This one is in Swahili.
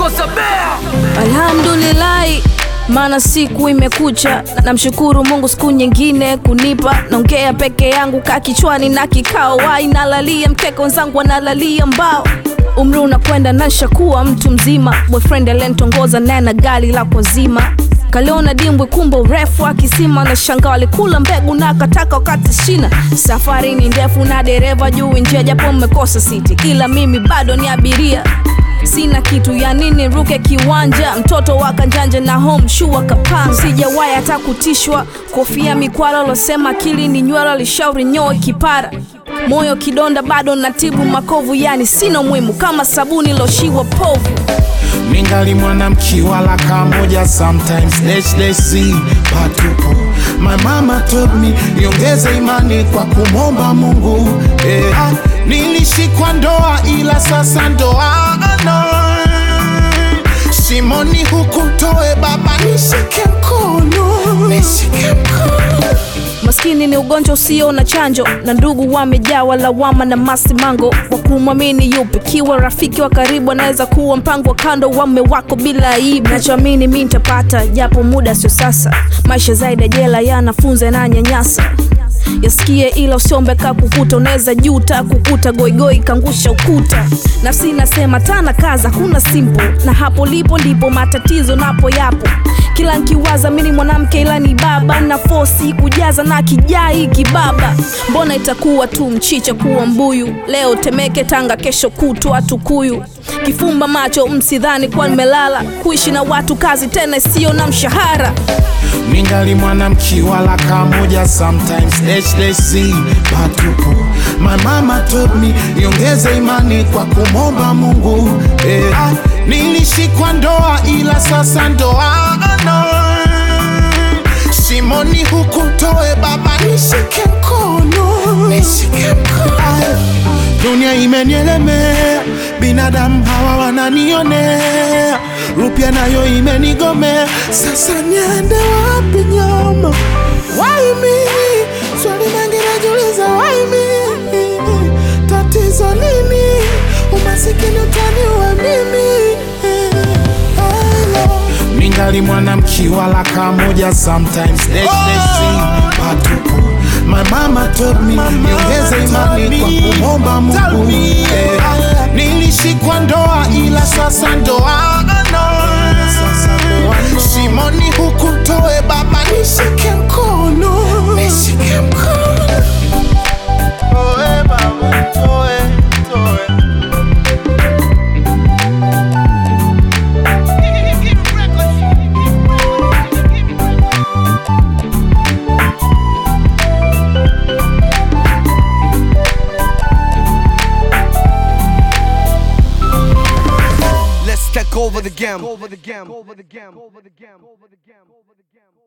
Kosa Bea. Alhamdulillahi, maana siku imekucha. Namshukuru Mungu siku nyingine kunipa. Naongea peke yangu ka kichwani na kikao, wai nalalia mkeka, wenzangu wanalalia mbao. Umri unakwenda nashakuwa mtu mzima, boyfriend alenitongoza naye na gari la kwazima kaliona dimbwi kumbe urefu wa kisima na shanga walikula mbegu na akataka wakati shina. Safari ni ndefu na dereva juu njia, japo mmekosa siti, ila mimi bado ni abiria sina kitu ya nini ruke kiwanja mtoto wa kanjanja na home shoe akapanga sijawahi hata kutishwa kofia mikwala losema akili ni nywela lishauri nyoe kipara moyo kidonda bado natibu makovu yani sina muhimu kama sabuni loshiwa povu ningali mwanamki wala kamoja sometimes dash dash see patupo my mama told me niongeze imani kwa kumomba Mungu eh, nilishikwa ndoa ila sasa ndoa no. Shimoni huku toe baba nishike mkono nishike mkono maskini ni ugonjwa usio na chanjo na ndugu wamejawa lawama na masimango wa kumwamini yupi kiwa rafiki wa karibu anaweza kuwa mpango wa kando wame wako bila aibu nachoamini mi nitapata japo muda sio sasa maisha zaidi ya jela yanafunza na nyanyasa yasikie ila usiombe ka kukuta unaweza juta kukuta goigoi kangusha ukuta nafsi nasema tana kaza kuna simple na hapo lipo ndipo matatizo napo yapo kila nkiwaza mini mwanamke ila ni baba na fosi kujaza na kijai kibaba mbona itakuwa tu mchicha kuwa mbuyu leo temeke tanga kesho kutwa tukuyu kifumba macho msidhani kuwa nimelala kuishi na watu kazi tena isiyo na mshahara ningali mwanamki wala kamoja sometimes dash dash see patupo my mama told me niongeze imani kwa kumomba Mungu eh, nilishikwa ndoa ila sasa ndoa no. Shimoni huku toe baba nishike mkono nishike mkono Dunia imenielemea, binadamu hawa wananionea, rupia nayo imenigomea, sasa niende wapi nyama? Why me? Swali mengi najiuliza, why me? Tatizo nini? Umasikini utaniua mimi? Hello. ningali mwanamki wala kamoja sometimes dash dash see patupo my mama told me niongeze imani kwa kumomba Mungu eh, nilishikwa ndoa ila sasa ndoa no. Shimoni huku toe baba nishike mkono nishike mkono toe baba toe toe Let's take over the game. Over the game. Over the game. Over the game. Over the game. Over the game.